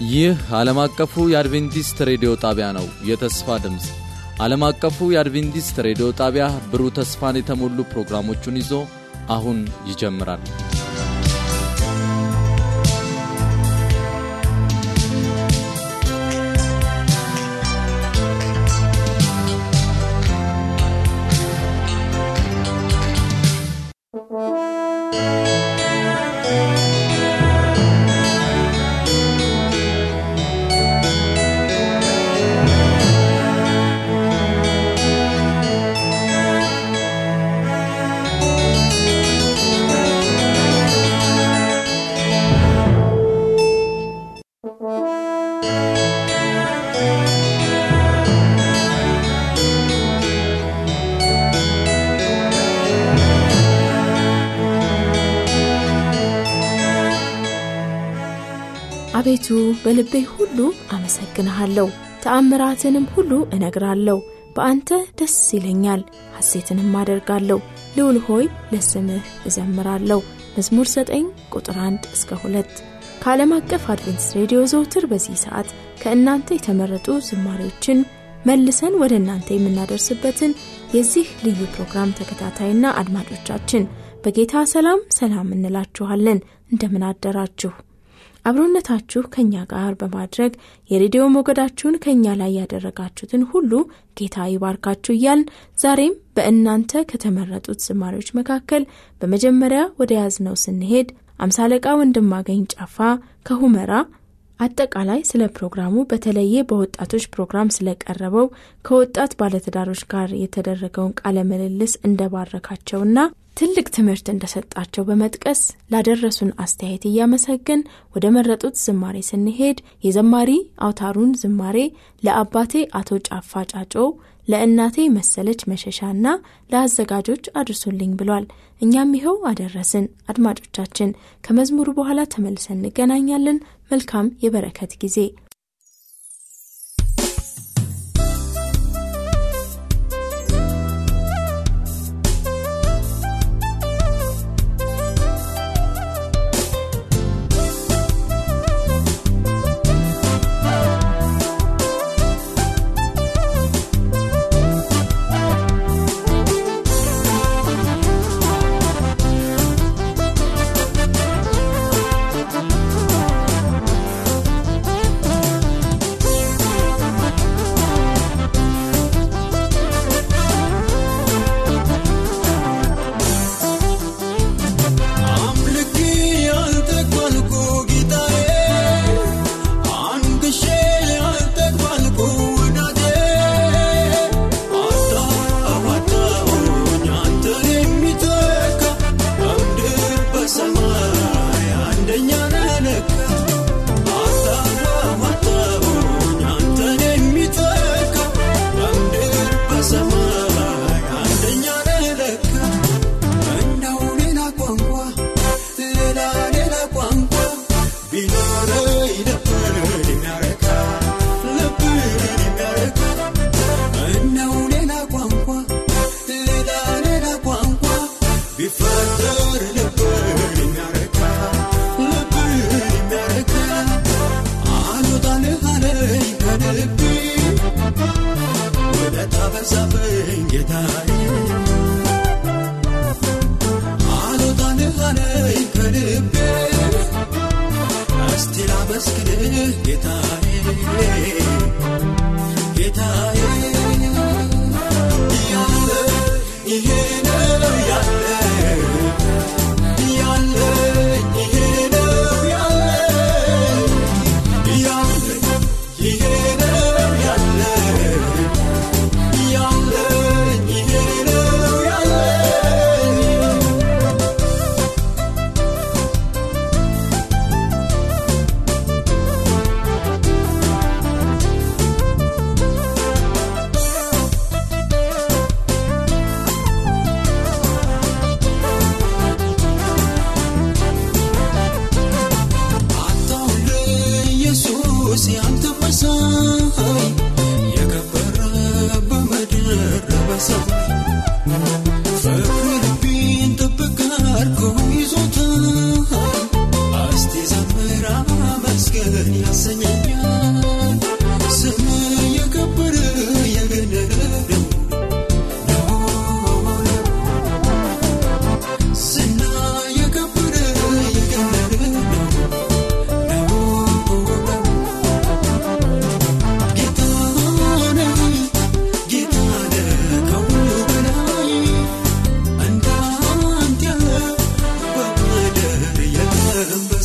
ይህ ዓለም አቀፉ የአድቬንቲስት ሬዲዮ ጣቢያ ነው። የተስፋ ድምፅ ዓለም አቀፉ የአድቬንቲስት ሬዲዮ ጣቢያ ብሩህ ተስፋን የተሞሉ ፕሮግራሞቹን ይዞ አሁን ይጀምራል። አቤቱ በልቤ ሁሉ አመሰግንሃለሁ፣ ተአምራትንም ሁሉ እነግራለሁ። በአንተ ደስ ይለኛል፣ ሐሴትንም አደርጋለሁ። ልዑል ሆይ ለስምህ እዘምራለሁ። መዝሙር 9 ቁጥር 1 እስከ 2 ከዓለም አቀፍ አድቬንቲስት ሬዲዮ ዘውትር በዚህ ሰዓት ከእናንተ የተመረጡ ዝማሬዎችን መልሰን ወደ እናንተ የምናደርስበትን የዚህ ልዩ ፕሮግራም ተከታታይና አድማጮቻችን በጌታ ሰላም ሰላም እንላችኋለን። እንደምን አደራችሁ? አብሮነታችሁ ከእኛ ጋር በማድረግ የሬዲዮ ሞገዳችሁን ከእኛ ላይ ያደረጋችሁትን ሁሉ ጌታ ይባርካችሁ እያልን ዛሬም በእናንተ ከተመረጡት ዝማሬዎች መካከል በመጀመሪያ ወደ ያዝነው ስንሄድ አምሳ አለቃ ወንድማገኝ ጫፋ ከሁመራ አጠቃላይ ስለ ፕሮግራሙ በተለየ በወጣቶች ፕሮግራም ስለቀረበው ከወጣት ባለትዳሮች ጋር የተደረገውን ቃለ ምልልስ እንደባረካቸውና ትልቅ ትምህርት እንደሰጣቸው በመጥቀስ ላደረሱን አስተያየት እያመሰገን ወደ መረጡት ዝማሬ ስንሄድ የዘማሪ አውታሩን ዝማሬ ለአባቴ አቶ ጫፋ ጫጮ ለእናቴ መሰለች መሸሻና ለአዘጋጆች አድርሱልኝ ብሏል። እኛም ይኸው አደረስን። አድማጮቻችን ከመዝሙሩ በኋላ ተመልሰን እንገናኛለን። መልካም የበረከት ጊዜ ♪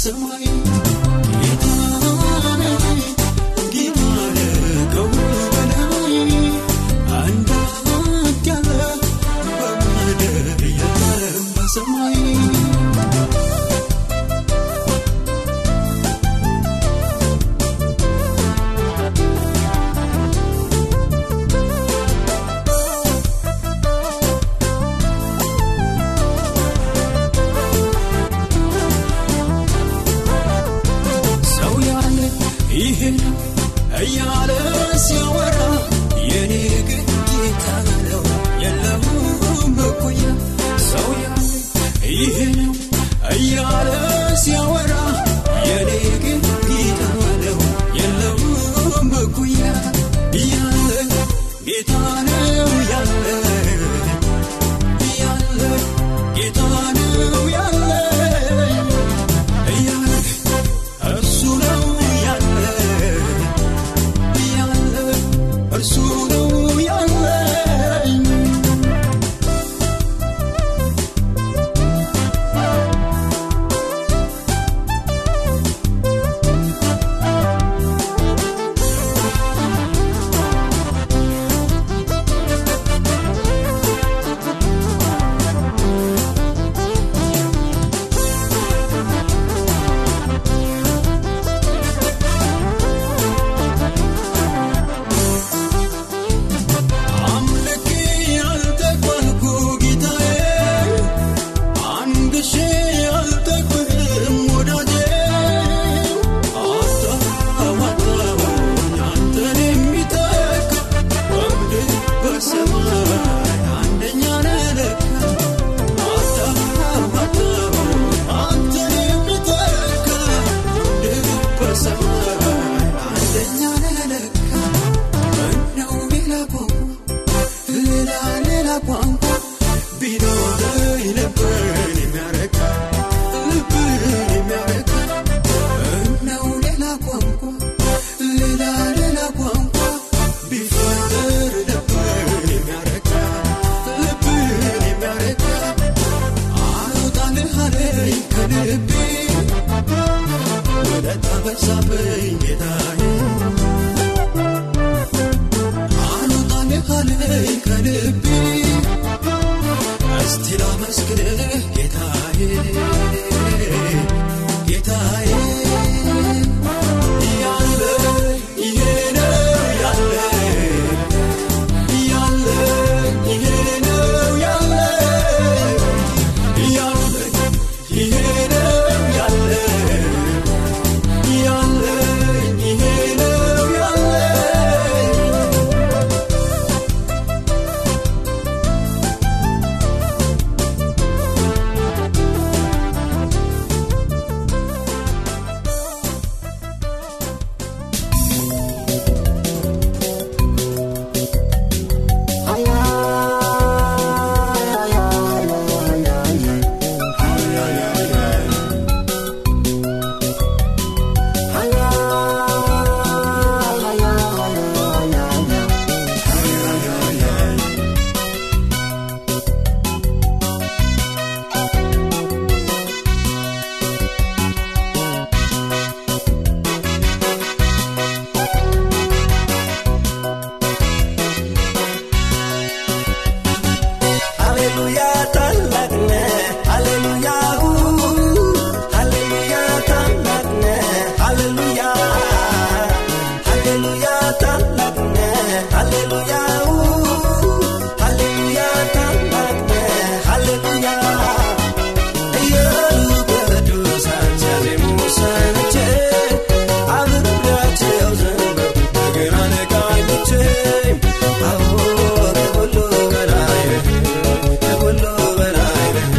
በሰማይ ጌታነ ጌታነ ከሁሉ በላይ አንዳንድ ያለ በምድር የለም በሰማይ ሰው ያለ ይሄ ነው እያለ ሲያወራ የኔ ግን ጌታ ነው የለውም እኩያ ሰው ያለ ይሄ ነው እያለ ሲያወራ የኔ ግን ጌታ ነው የለውም እኩያ ያለ ጌታ ነው ያለ ያለ ጌታ ነው ያለ ያለ እርሱ ነው ያለ ያለ እርሱ ነው ያለ አምልኬ ያልጠግባልኩ ጌታዬ አንድ ሺ ያልጠግብህም ወዳጄ አታዋጣውኝ አንተን የሚተካ በምድር በሰማይ አንደኛ ነህ ለካ አታዋጣውኝ አንተን የሚተካ በምድር በሰማይ አንደኛ ነህ ለካ ምነው ሌላ ቋንቋ ሌላ ሌላ ቋንቋ ቢኖረኝ ልብን የሚያረካ ልብን የሚያረካ ምነው ሌላ ቋንቋ ሌላ ሌላ ቋንቋ ቢፈጠር ልብን የሚያረካ ልብን የሚያረካ አልወጣልህ አለኝ ከልቤ ውለታ በዛብኝ ጌታዬ አልወጣልህ አለኝ ከልቤ እስቲ ላመስግንህ ጌታዬ ጌታዬ ያለ ይሄ ነው ያለ ያለ ይሄ ነው ያለ ያለ ይሄ ነው ያለ ያለ ይሄ ነው ያለ ሃሌሉያ ታላቅ ነህ ሃሌሉያ ሃሌሉያ ታላቅ ነህ ሃሌሉያ ሃሌሉያ ታላቅ ነህ ሃሌሉያ ሃሌሉያ ታላቅ ነህ ሃሌሉያ እያሉ ቅዱሳን ሲያዜሙ ሰምቼ አብሬያቸው ዘምር በገናን ቃኝቼ አዎ ከሁሉ በላይ ነህ ከሁሉ በላይ ነህ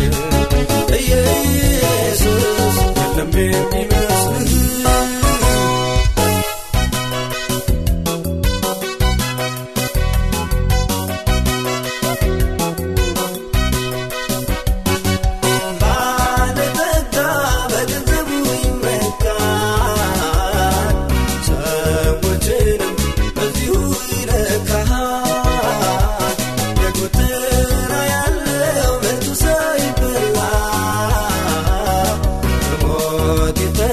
ኢየሱስ የለም የሚመስልህ ባለጠጋ በገንዘቡ ይመካል፣ ሰዎችንም በዚሁ ይለካል። የጎተራ ያለው ምርቱ ሳይበላ በሞት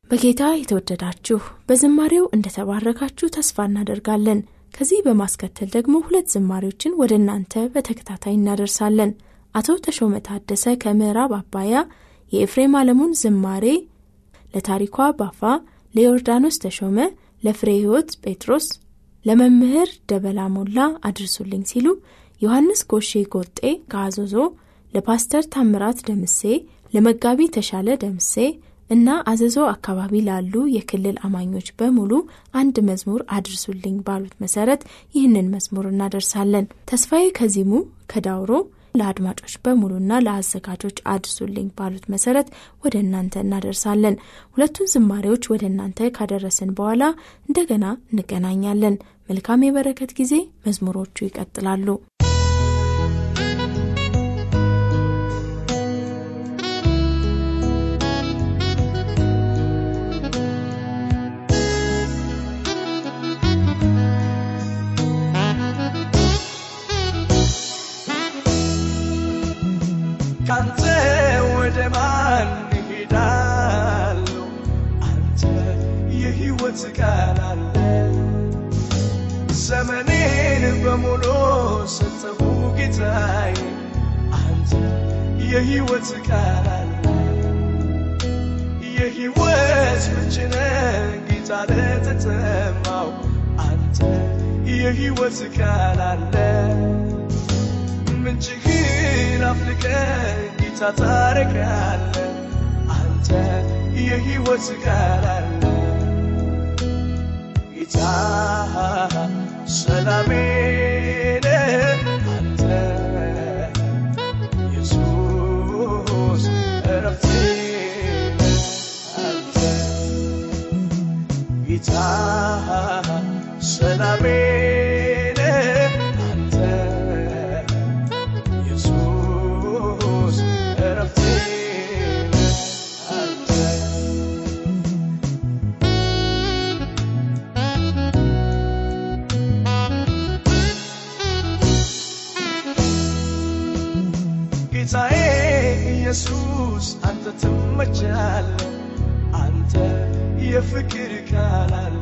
በጌታ የተወደዳችሁ በዝማሬው እንደተባረካችሁ ተስፋ እናደርጋለን። ከዚህ በማስከተል ደግሞ ሁለት ዝማሬዎችን ወደ እናንተ በተከታታይ እናደርሳለን። አቶ ተሾመ ታደሰ ከምዕራብ አባያ የኤፍሬም አለሙን ዝማሬ ለታሪኳ ባፋ፣ ለዮርዳኖስ ተሾመ፣ ለፍሬ ሕይወት ጴጥሮስ፣ ለመምህር ደበላ ሞላ አድርሱልኝ ሲሉ ዮሐንስ ጎሼ ጎጤ ከአዞዞ ለፓስተር ታምራት ደምሴ፣ ለመጋቢ ተሻለ ደምሴ እና አዘዞ አካባቢ ላሉ የክልል አማኞች በሙሉ አንድ መዝሙር አድርሱልኝ ባሉት መሰረት ይህንን መዝሙር እናደርሳለን። ተስፋዬ ከዚሙ ከዳውሮ ለአድማጮች በሙሉና ለአዘጋጆች አድርሱልኝ ባሉት መሰረት ወደ እናንተ እናደርሳለን። ሁለቱን ዝማሬዎች ወደ እናንተ ካደረስን በኋላ እንደገና እንገናኛለን። መልካም የበረከት ጊዜ። መዝሙሮቹ ይቀጥላሉ። ካንተ ወደ ማን እሄዳለሁ? አንተ የሕይወት ቃል አለ። ዘመኔን በሙሉ ሰጠሁ ጌታዬ፣ አንተ የሕይወት ቃል አለ። የሕይወት ምንጭ ነህ ጌታ ለተጠማው፣ አንተ የሕይወት ቃል አለ። ምንጭህን አፍልቀ ጌታ ታረቃለ አንተ የሕይወት ቃል አለ ጌታ ሰላሜ ነህ አንተ ኢየሱስ እረፍቴ ነህ አንተ ጌታ ሰላሜ ነህ አንተ ኢየሱስ እረፍቴ ነህ አንተ ጌታዬ ኢየሱስ አንተ ትመቻለህ፣ አንተ የፍቅር ቃል አለ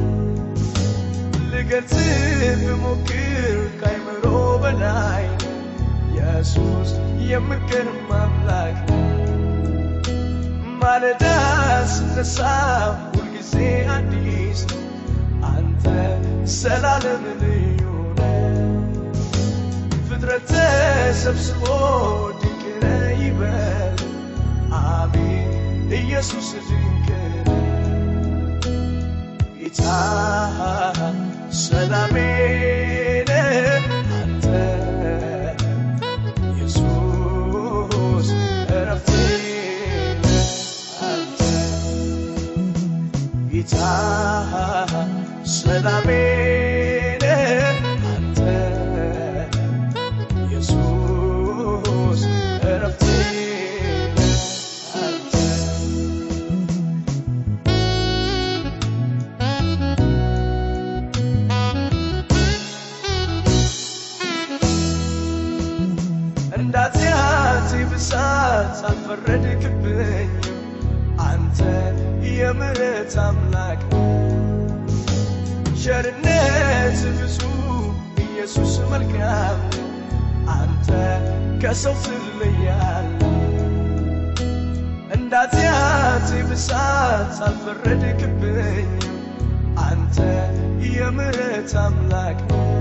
ልገልጽ ብሞክር ካይምሮ በላይ ነህ። ኢየሱስ የምገርም አምላክ ነህ። ማለዳ ስነሳ ሁልጊዜ አዲስ ነው። አንተ ዘላለም ልዩ ነህ። ፍጥረት ተሰብስቦ ድንቅ ነህ ይበል። አሜን ኢየሱስ ድንቅ ነህ። ጌታ ሰላሜ ነህ አንተ ኢየሱስ እረፍቴ ነህ አንተ ጌታ ሰላሜ ነህ አንተ ኢየሱስ እረፍቴ ነህ አንተ እንዳትያት ብሳት አልፈረድክብኝም አንተ የምሕረት አምላክ ቸርነት ብዙ ኢየሱስ መልካም አንተ ከሰው ትለያለ እንዳትያት ብሳት አልፈረድክብኝም አንተ የምሕረት አምላክ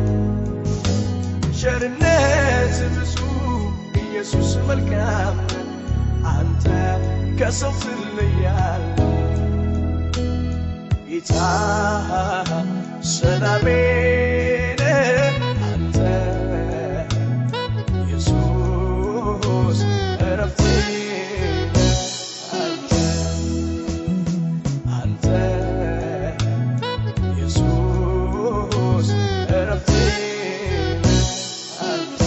ቸርነት ብዙ ኢየሱስ መልካም አንተ ከሰው ትለያለ ጌታ ሰላሜ ነህ አንተ ኢየሱስ እረፍቴ ነህ አንተ አንተ ኢየሱስ እረፍቴ ነህ አንተ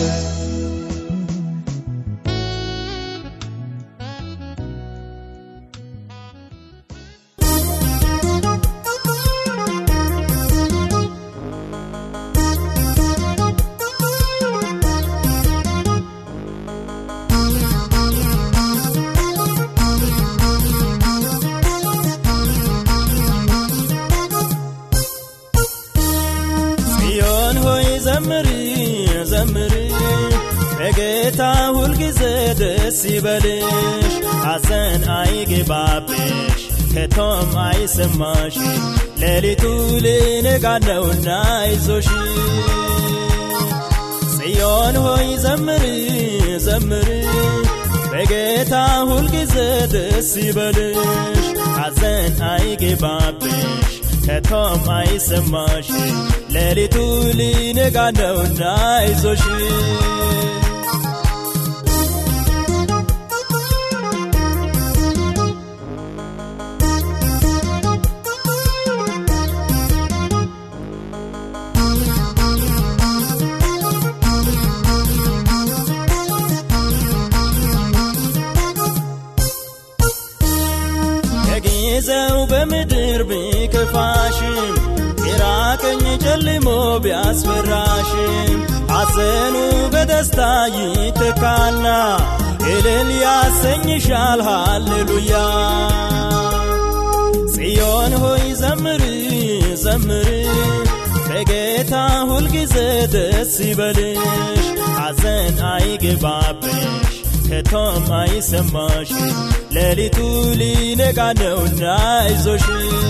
Thank በጌታ ሁልጊዜ ደስ ይበልሽ ሐዘን አይግባብሽ ከቶም አይሰማሽ ሌሊቱ ሊነጋ ነውና አይዞሽ ጽዮን ሆይ ዘምሪ ዘምሪ በጌታ ሁልጊዜ ደስ ይበልሽ ሐዘን አይግባብሽ ከቶም አይሰማሽ ሌሊቱ ሊነጋ ነውና አይዞሽ ከጊዜው በምድር ቢከፋሽም ግራ ቀኝ ጨልሞ ቢያስፈራሽም ሐዘኑ በደስታ ይተካና እልል ያሰኝሻል ሃሌሉያ ጽዮን ሆይ ዘምሪ ዘምሪ በጌታ ሁልጊዜ ደስ ይበልሽ ሐዘን አይግባብሽ ከቶም አይሰማሽ ሌሊቱ ሊነጋ ነውና አይዞሽ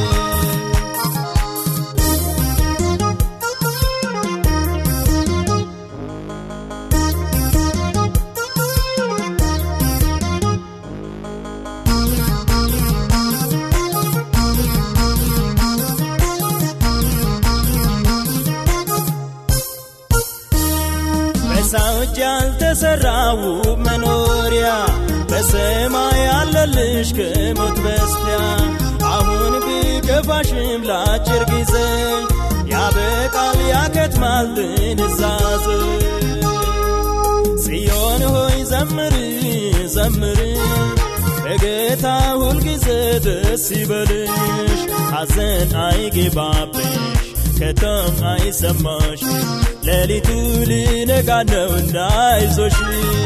በሰው እጅ ያልተሠራ ውብ መኖሪያ በሰማይ ያለልሽ ከሞት በስቲያ አሁን ቢከፋሽም ለአጭር ጊዜ ያበቃል ያከትማል ድንዛዜ ጽዮን ሆይ ዘምሪ ዘምሪ በጌታ ሁልጊዜ ደስ ይበልሽ ሐዘን አይግባብሽ ከቶም አይሰማሽ ሌሊቱ ሊነጋ ነውና አይዞሽ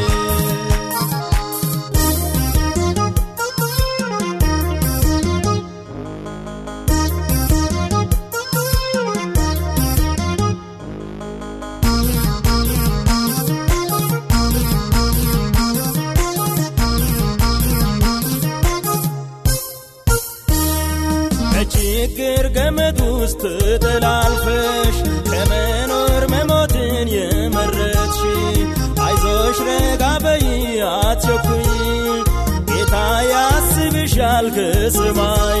በችግር ገመድ ውስጥ ተላልፈሽ ከመኖር መሞትን የመረጥሽ አይዞሽ ረጋ በይ አትቸኩይ ጌታ ያስብሻል ከሰማይ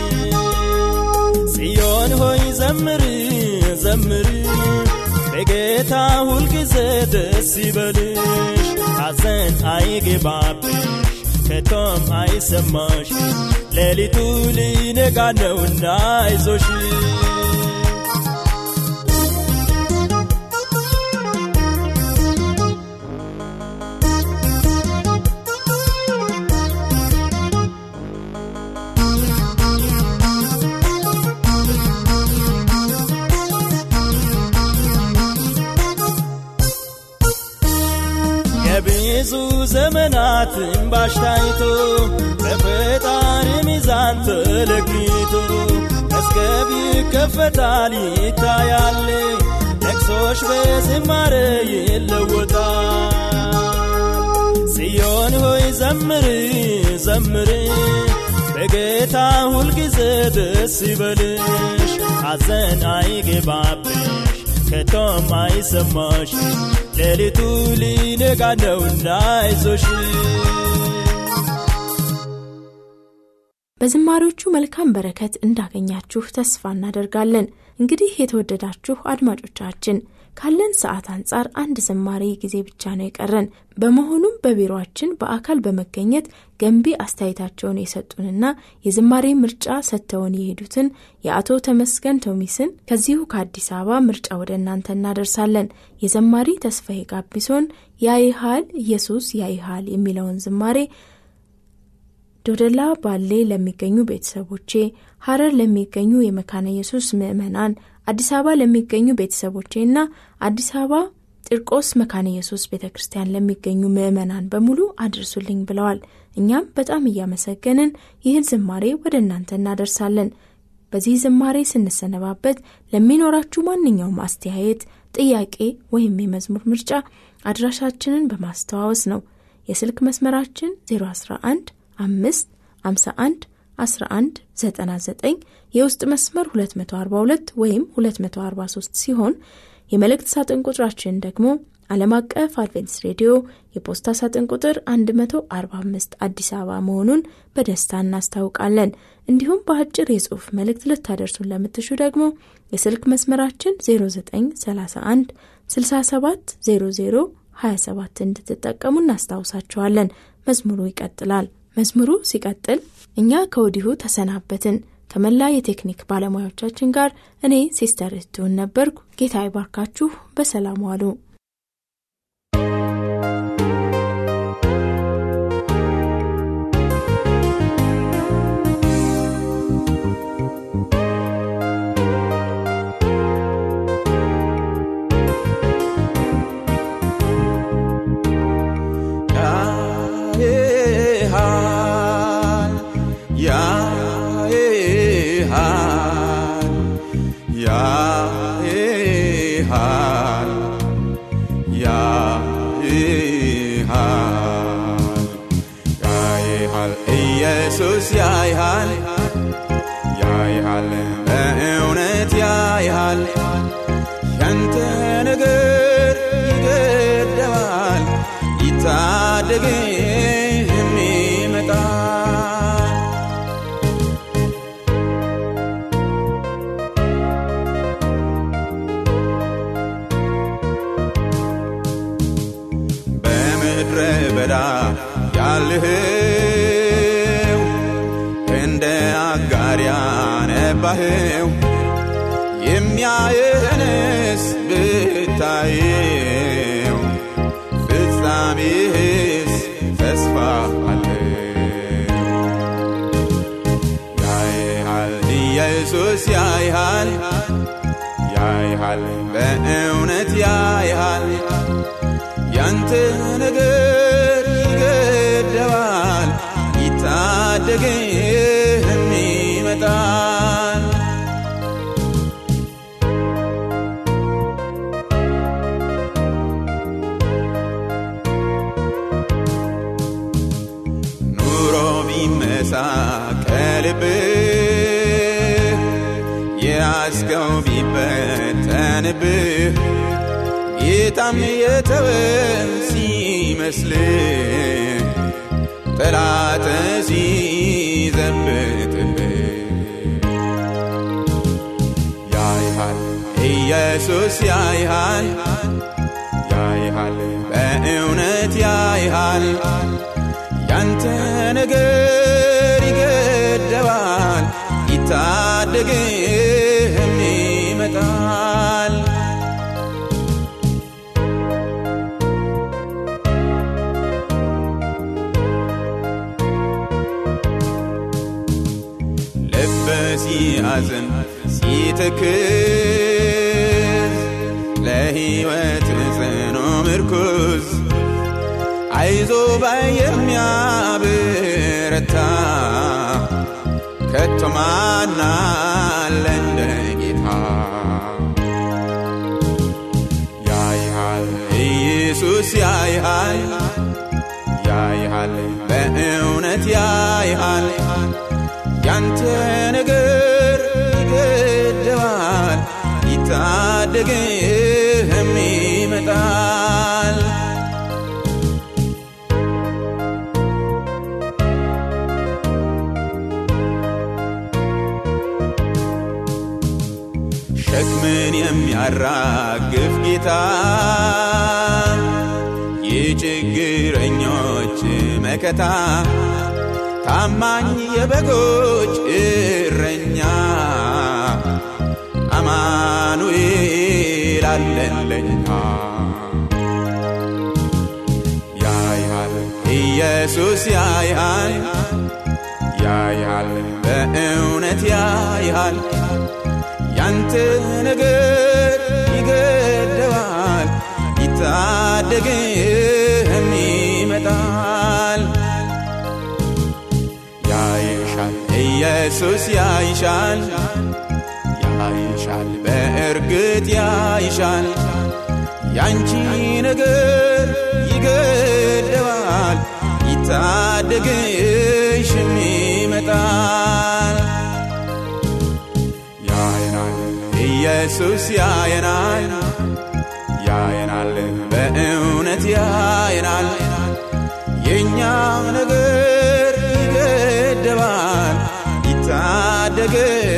ጽዮን ሆይ ዘምሪ ዘምሪ በጌታ ሁልጊዜ ደስ ይበልሽ ሐዘን አይግባብሽ ከቶም አይሰማሽ ሌሊቱ ሊነጋ ነውና አይዞሽ የብዙ ዘመናት እንባሽ ታይቶ በፈጣሪ ሚዛን ተለክቶ መዝገብ ይከፈታል ይታያል ለቅሶሽ በዝማሬ ይለወጣል ጽዮን ሆይ ዘምሪ ዘምሪ በጌታ ሁልጊዜ ደስ ይበልሽ ሐዘን አይግባብሽ ከቶም አይሰማሽ ሌሊቱ ሊነጋ ነውና አይዞሽ በዝማሪዎቹ መልካም በረከት እንዳገኛችሁ ተስፋ እናደርጋለን። እንግዲህ የተወደዳችሁ አድማጮቻችን ካለን ሰዓት አንጻር አንድ ዝማሬ ጊዜ ብቻ ነው የቀረን። በመሆኑም በቢሮአችን በአካል በመገኘት ገንቢ አስተያየታቸውን የሰጡንና የዝማሬ ምርጫ ሰጥተውን የሄዱትን የአቶ ተመስገን ቶሚስን ከዚሁ ከአዲስ አበባ ምርጫ ወደ እናንተ እናደርሳለን። የዘማሪ ተስፋዬ ጋቢሶን ያይሃል ኢየሱስ ያይሃል የሚለውን ዝማሬ ዶደላ ባሌ ለሚገኙ ቤተሰቦቼ፣ ሀረር ለሚገኙ የመካነ ኢየሱስ ምዕመናን፣ አዲስ አበባ ለሚገኙ ቤተሰቦቼና አዲስ አበባ ጢርቆስ መካነ ኢየሱስ ቤተ ክርስቲያን ለሚገኙ ምዕመናን በሙሉ አድርሱልኝ ብለዋል። እኛም በጣም እያመሰገንን ይህን ዝማሬ ወደ እናንተ እናደርሳለን። በዚህ ዝማሬ ስንሰነባበት ለሚኖራችሁ ማንኛውም አስተያየት፣ ጥያቄ ወይም የመዝሙር ምርጫ አድራሻችንን በማስተዋወስ ነው። የስልክ መስመራችን 011 5 51 11 99 የውስጥ መስመር 242 ወይም 243 ሲሆን የመልእክት ሳጥን ቁጥራችን ደግሞ ዓለም አቀፍ አድቬንቲስት ሬዲዮ የፖስታ ሳጥን ቁጥር 145 አዲስ አበባ መሆኑን በደስታ እናስታውቃለን። እንዲሁም በአጭር የጽሑፍ መልእክት ልታደርሱን ለምትሹ ደግሞ የስልክ መስመራችን 0931 67 00 27 እንድትጠቀሙ እናስታውሳችኋለን። መዝሙሩ ይቀጥላል። መዝሙሩ ሲቀጥል እኛ ከወዲሁ ተሰናበትን። ከመላ የቴክኒክ ባለሙያዎቻችን ጋር እኔ ሲስተር እህትሁን ነበርኩ። ጌታ ይባርካችሁ። በሰላም ዋሉ። ኢየሱስ ያይሃል ያይሃል በእውነት ያይሃል ያንተ ነገር ይገደባል ይታደግህም ይመጣል በምድረ በዳ ያልህው እንደ አጋር ያነባህው የሚያየህንስ ብታየው ፍጻሜህስ ተስፋ አለው ያይሃል ኢየሱስ ያይሃል ያይሃል በእውነት ያይሃል ያንተ ነገር ይገደባል ይታደግህም ይመጣል ኑሮ ቢመሳቀልብህ የያዝከው ቢበተንብህ ጌታም የተወ ሲመስልህ ጠላት ሲዘብትብህ ያይሃል ኢየሱስ ያይሃል ያይሃል በእውነት ያይሃል ያንተ ነገር ይገደባል ይታደግህም ይመጣል ልብ ሲያዝን ሲትክዝ ለሕይወት ጽኑ ምርኩዝ አይዞ ባይ የሚያብረታ ከቶ ማን አለ እንደ ጌታ ያይሃል ኢየሱስ ያይሃል ያይሃል በእውነት ያይሃል ያንተ ነገር ይገደባል ይታደግህም ይመጣል ሸክምን የሚያራግፍ ጌታ የችግረኞች መከታ ታማኝ የበጎች እረኛ አማኑኤል አለለኛ ያይሃል ኢየሱስ ያይሃል ያይሃል በእውነት ያይሃል ያንተ ነገር ይገደባል ይታደግህም ይመጣል ያይሻል ኢየሱስ ያይሻል ያይሻል በእርግጥ ያይሻል ያንቺ ነገር ይገደባል ይታደግሽም ይመጣል ያየናል ኢየሱስ ያየናል ያየናል በእውነት ያየናል የእኛ ነገር ይገደባል ይታደግ